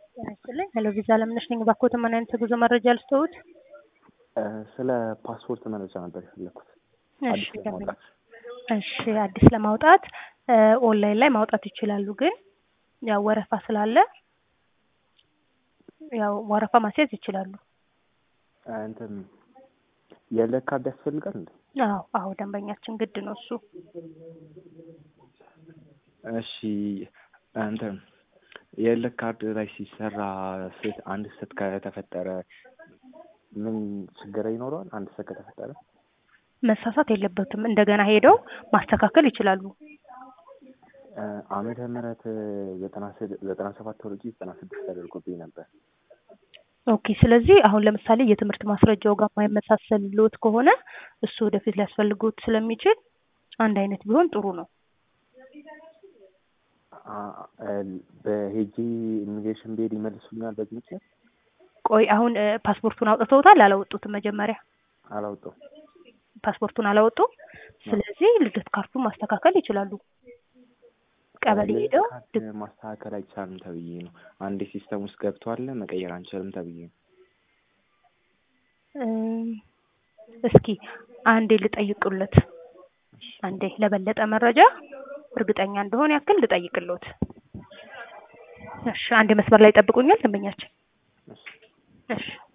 ጤና ይስጥልኝ። ሄሎ ቪዛ ለምነሽ ነኝ። ባኮት ምን አይነት የጉዞ መረጃ ልስተውት? ስለ ፓስፖርት መረጃ ነበር የፈለኩት። እሺ አዲስ ለማውጣት እሺ፣ አዲስ ለማውጣት ኦንላይን ላይ ማውጣት ይችላሉ። ግን ያው ወረፋ ስላለ ያው ወረፋ ማስያዝ ይችላሉ። እንትን የለት ካርድ ያስፈልጋል እንዴ? አዎ አዎ፣ ደንበኛችን ግድ ነው እሱ። እሺ እንትን የለት ካርድ ላይ ሲሰራ ሴት አንድ ስህተት ከተፈጠረ ምን ችግር ይኖረዋል? አንድ ስህተት ከተፈጠረ መሳሳት የለበትም። እንደገና ሄደው ማስተካከል ይችላሉ። ዓመተ ምህረት ዘጠና ስድ- ዘጠና ሰባት ወርጂ ዘጠና ስድስት ተደርጎብኝ ነበር። ኦኬ። ስለዚህ አሁን ለምሳሌ የትምህርት ማስረጃው ጋር የማይመሳሰልዎት ከሆነ እሱ ወደፊት ሊያስፈልጉት ስለሚችል አንድ አይነት ቢሆን ጥሩ ነው። አ- አ- በሄጂ ኢሚግሬሽን ብሄድ ይመልሱኛል በዚህ ምክንያት? ቆይ አሁን እ፣ ፓስፖርቱን አውጥተውታል? አላወጡትም? መጀመሪያ አላውጣው ፓስፖርቱን አላወጡ። ስለዚህ ልደት ካርዱን ማስተካከል ይችላሉ። ቀበሌ ሄደው ካርድ ማስተካከል አይቻልም ተብዬ ነው። አንዴ ሲስተም ውስጥ ገብቷል መቀየር አንችልም ተብዬ ነው። እም፣ እስኪ አንዴ ልጠይቅሎት፣ አንዴ ለበለጠ መረጃ እርግጠኛ እንደሆነ ያክል ልጠይቅሎት። እሺ፣ አንድ መስመር ላይ ጠብቁኛል ደንበኛችን። እሺ። እሺ